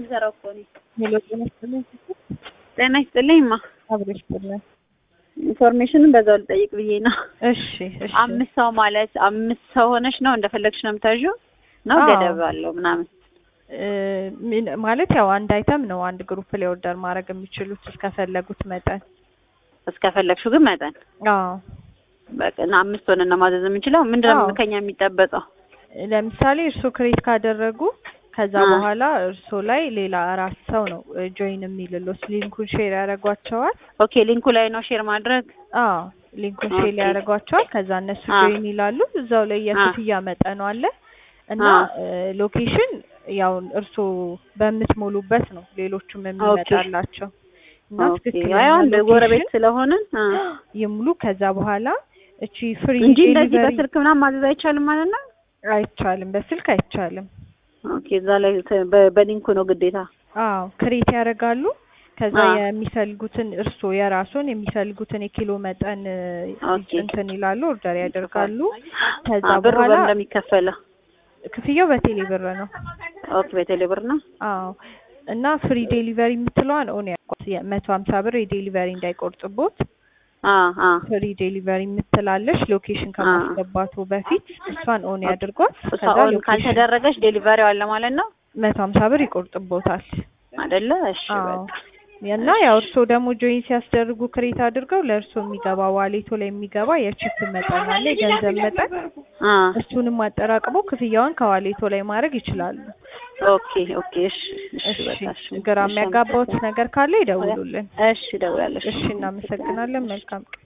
የምሰራው እኮ እኔ። ሄሎ ጤና ይስጥልኝ። ጤና ይስጥልኝ ማ አብሮ ይስጥልኝ። ኢንፎርሜሽንን በዛው ልጠይቅ ብዬ ነው። እሺ እሺ። አምስት ሰው ማለት አምስት ሰው ሆነሽ ነው እንደፈለግሽ ነው የምታዥው ነው አዎ። ገደብ አለው ምናምን? እ ምን- ማለት ያው አንድ አይተም ነው አንድ ግሩፕ ላይ ኦርደር ማድረግ የሚችሉት እስከፈለጉት መጠን። እስከፈለግሽው ግን መጠን አዎ በቃ እና አምስት ሆነን ነው ማዘዝ የምንችለው። ምንድነው አዎ። ከኛ የሚጠበቀው? ለምሳሌ እርስዎ ክሬት ካደረጉ ከዛ አ። በኋላ እርስዎ ላይ ሌላ አራት ሰው ነው ጆይን የሚልሎት ሊንኩን ሼር ያደርጓቸዋል። ኦኬ ሊንኩ ላይ ነው ሼር ማድረግ። አዎ ሊንኩን ሼር ኦኬ። ያደርጓቸዋል። ከዛ እነሱ አ። ጆይን ይላሉ። እዛው ላይ የክፍያ መጠኑ አለ እና አ። ሎኬሽን ያው እርስዎ በምትሞሉበት ነው ሌሎቹም የሚመጣላቸው እና ኦኬ ትክክለኛ አይ አንድ ጎረቤት ሎኬሽን ስለሆንን አ። ይሙሉ። ከዛ በኋላ እቺ ፍሪ እንጂ እንደዚህ ዴሊቨሪ በስልክ ምናምን ማዘዝ አይቻልም ማለት ነው። አይቻልም፣ በስልክ አይቻልም። ኦኬ እዛ ላይ ተ- በ- በሊንኩ ነው ግዴታ። አዎ ክሬት ያደርጋሉ። ከዛ አዎ። የሚፈልጉትን እርስዎ የራስዎን የሚፈልጉትን የኪሎ መጠን እ, ኦኬ። እንትን ይላሉ፣ ኦርደር ያደርጋሉ። ከዛ አ፣ ብሩ በኋላ በምን እንደሚከፈለው? ክፍያው በቴሌ ብር ነው። ኦኬ በቴሌ ብር ነው። አዎ እና ፍሪ ዴሊቨሪ የምትለዋን ኦን ያቋት የመቶ ሀምሳ ብር የዴሊቨሪ እንዳይቆርጥቦት አ አ ፍሪ ዴሊቨሪ የምትላለሽ ሎኬሽን ከማስገባቱ በፊት እሷን ኦን ያድርጓት። እሷ ከዛ ኦን ሎኬሽን ካልተደረገች ዴሊቨሪው አለ ማለት ነው መቶ ሀምሳ ብር ይቆርጥቦታል። አይደለ? እሺ አዎ በቃ እና ያው እርስዎ ደግሞ ጆይን ሲያስደርጉ ክሬት አድርገው ለእርስዎ የሚገባ ዋሌቶ ላይ የሚገባ የቺፕ መጠን አለ፣ የገንዘብ መጠን አ እሱንም አጠራቅመው ክፍያውን ከዋሌቶ ላይ ማድረግ ይችላሉ። ኦኬ ኦኬ እሺ እሺ እሺ በቃ እሺ ግራ እሺ፣ የሚያጋባውት ነገር ካለ ይደውሉልን። እሺ እደውላለሁ። እሺ እናመሰግናለን። መልካም ቀን